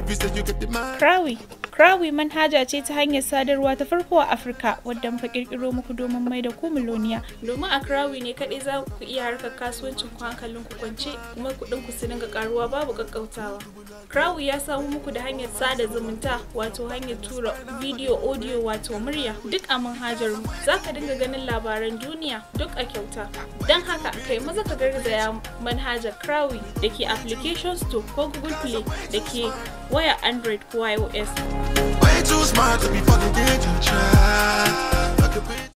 you say you get the mind. Krawi Krawi manhaja ce ta hanyar sadarwa ta farko a Afirka wadda muka kirkiro muku domin mai da ku miloniya. Domin a Krawi ne kaɗai za ku iya harkar kasuwancin ku hankalin ku kwance kuma kuɗin ku su dinga karuwa babu kakkautawa. Krawi ya samu muku da hanyar sada zumunta wato hanyar tura video audio wato murya duk a manhajar mu. Za ka dinga ganin labaran duniya duk a kyauta. Don haka kai maza ka garzaya manhajar Krawi da ke application store ko Google Play da ke waya Android ko iOS. Way too smart to be fucking dead. You try. I could be